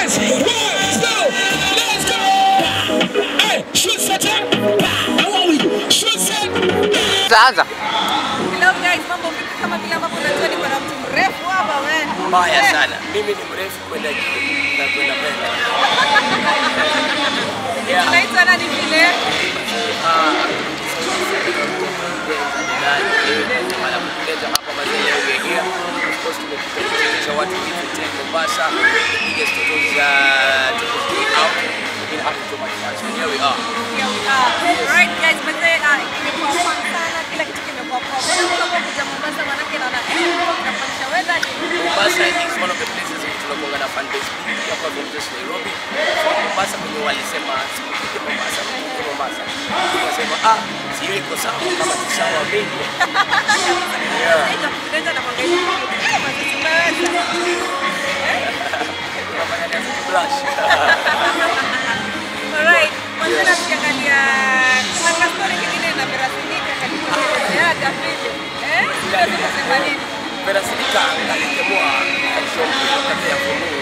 Yes. One, two, let's go. Hey, shoot set up. How are we? Shoot set. Zaanza. Hello guys, mambo vipi? Kama vile ambavyo unajua niko na mtu mrefu hapa wewe. Mbaya Eh, sana. Mimi ni mrefu kwenda juu na kwenda mbele. Yeah. Unaitwa nani vile? hapa mazee uegea of course tumekuja kuonyesha watu kitu Mombasa piga stori za out in happy to my church and here we are Here we are. Right guys, mazee ah, imekuwa fun sana, kila kitu kimekuwa poa. Mbona mnakuwa kuja Mombasa manake naona eh, tunafanyisha weather ni Mombasa is one of the places which tunakuanga na fan base big hapa Vegas Nairobi so Mombasa kwenye walisema sikuje Mombasa sikuje Mombasa tukasema ah sio iko sawa kama ni sawa mimi yeah Sasa kupendeza na kuangalia kitu. Eh, mazee tumeweza. tunafanya kazi blush Alright, mwanzana tukiangalia kuna kastori kingine na merasimika karibu kuelezeaga vile. Eh? Sio tunasema nini? Perasilika alikemua shombi wakati ya funuu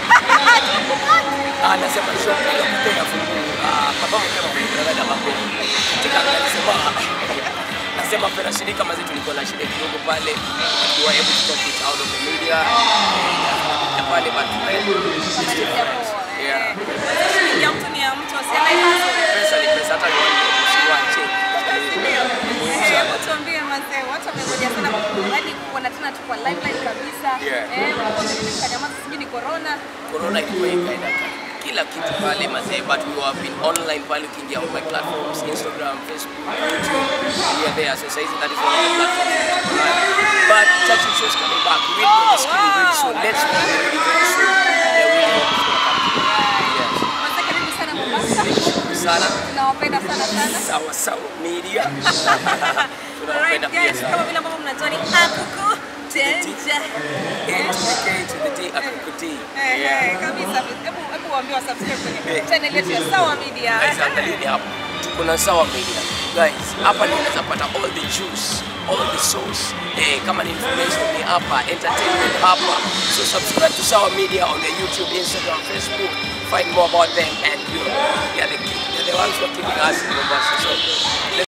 anasema shombi wakati ya funuu papa mkema mwenye dada wako katika alisema nasema Perasilika mazi tulikuwa na shida kidogo pale we were able to talk it out of the media na pale but then it's different yeah ya mtu ni ya mtu asianaipasa pesa ni pesa hata ni usiwache tuambie mazee watu wamengoja sana hadi kuona tena tu kwa liveline kabisa Yeah. eh walikuwa wameniambia mkanyamaza sijui ni corona corona ilikuwa ikaenda kila kitu pale mazee but we have been online pale ukiingia on my platforms instagram facebook youtube we are there so saizi that is one of the platforms but church show is coming back we will be on the screen very soon let's be ready very soon yeah we will yes mazee karibu sana Mombasa sana tunawapenda sana sana sawa sawa media Alright tunawapenda pia guys, sana kama vile ambavyo mnajua ni akuku tenja. HBK to the day akukutii Eh, yeah eh, kabisa. Hebu hebu waambie wa subscribe kwenye Eh. channel yetu ya Sawa Media. guys angalieni hapa tuko na sawa media guys hapa ndio unaweza pata all the juice all the sauce eh kama ni information ni hapa entertainment hapa so subscribe to sawa media on the youtube instagram facebook find more about them and you know, they are the, they are the ones who are keeping us in Mombasa so let's